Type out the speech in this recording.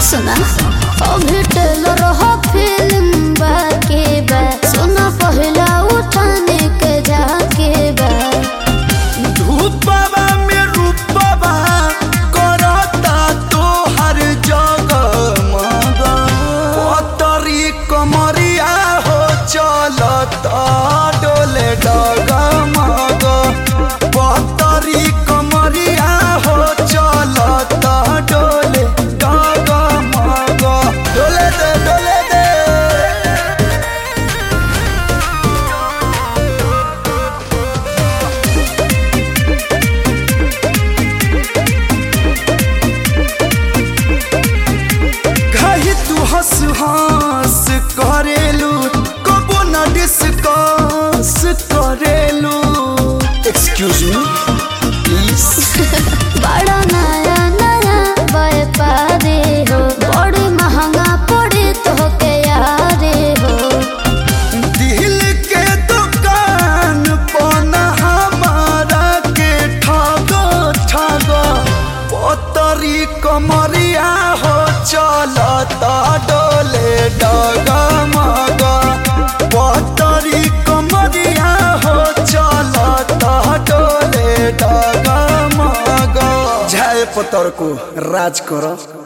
सुना अभी टेलर हो फिल्म बाके बा सुना पहला उठाने के जाके बा धूपवा में रूपवा करता तो हर जगह मगा पतरी कमरिया हो चलता डोले डगा मगा पतरी कमरिया हो चलता डोले डगा मगा डोले दे डोले दे कही तू हंस हंस करेलू कबो न डिस्कस करेलू एक्सक्यूज मी प्लीज बड़ा नया नया व्यापारी हो बड़ी महंगा पड़े तो के यारे हो दिल के दुकान पना हमारा के ठगो ठगो पतरी कमरिया हो चलता डोले डगा मगा पतरी कमरिया हो चलता डोले डगा मगा झाय पतर को राज करो